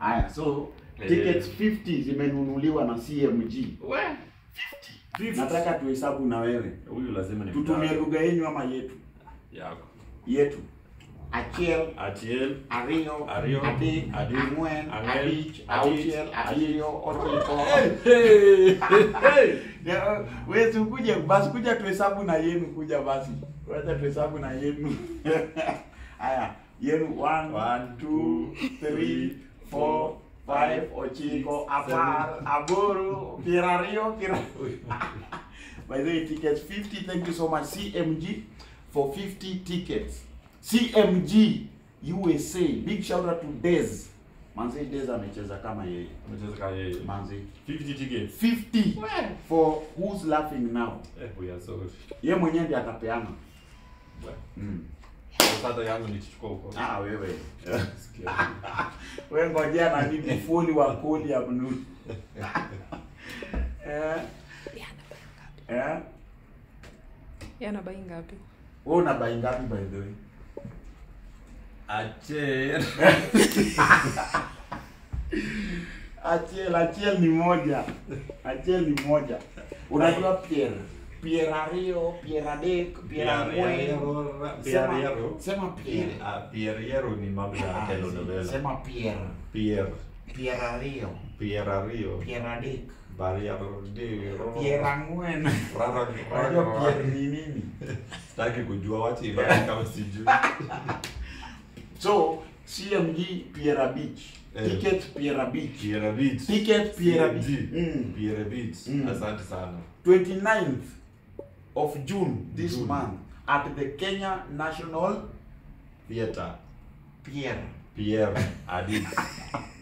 haya so Eh. tickets 50 zimenunuliwa na cmg We. 50 nataka tuhesabu na wewe Huyu lazima ni tutumie mtatu. lugha yenyu ama yetu yako. yetu achiel Atiel, ariyo Ariyo, adek adek, ang'wen ang'wen, abich abich, auchiel abiriyo ochiko Hey, hey. Ya, wewe si ukuje basi kuja tuhesabu na yenu kuja basi wacha tuhesabu na yenu haya yenu 1 One, 2 two, 3 4 5 ochiko apar aboro piero ariyo piero by the way tickets 50 thank you so much cmg for 50 tickets cmg usa big shout out to Dez manzi Dez amecheza kama yeye Amecheza kama yeye. manzi 50 tickets. 50 for who's laughing now Eh, we are sorry. ye mwenyewe ndiye atapeana We. mm. Sasa yangu nikichukua huko. ah wewe Sikia. wewe ngojea na bibi fuli wa koli ya mnu eh eh yana bai ngapi wewe una bai ngapi by the way Atiel. Achiel, Achiel ni moja. Achiel ni moja. Unajua Pierre. Pierre ariyo, Pierre adek, Pierre ang'wen. Sema, Pierre sema Pierre. Pierre ni mambo ya Ah, telenovela. Sema Pierre. Pierre. Pierre ariyo, Pierre Rio. Pierre adek, Barriere de Pierre ang'wen. Rara Unajua Pierre ni nini? Sitaki kujua wacha ibaki kama sijui. So, CMG Pierre Beach. Eh. Ticket Pierre Beach. Pierre Beach. Ticket Pierre Beach. CMG. Mm. Pierre Beach. Mm. Asante sana. 29th of June this June. month at the Kenya National Theater. Pierre. Pierre Adis.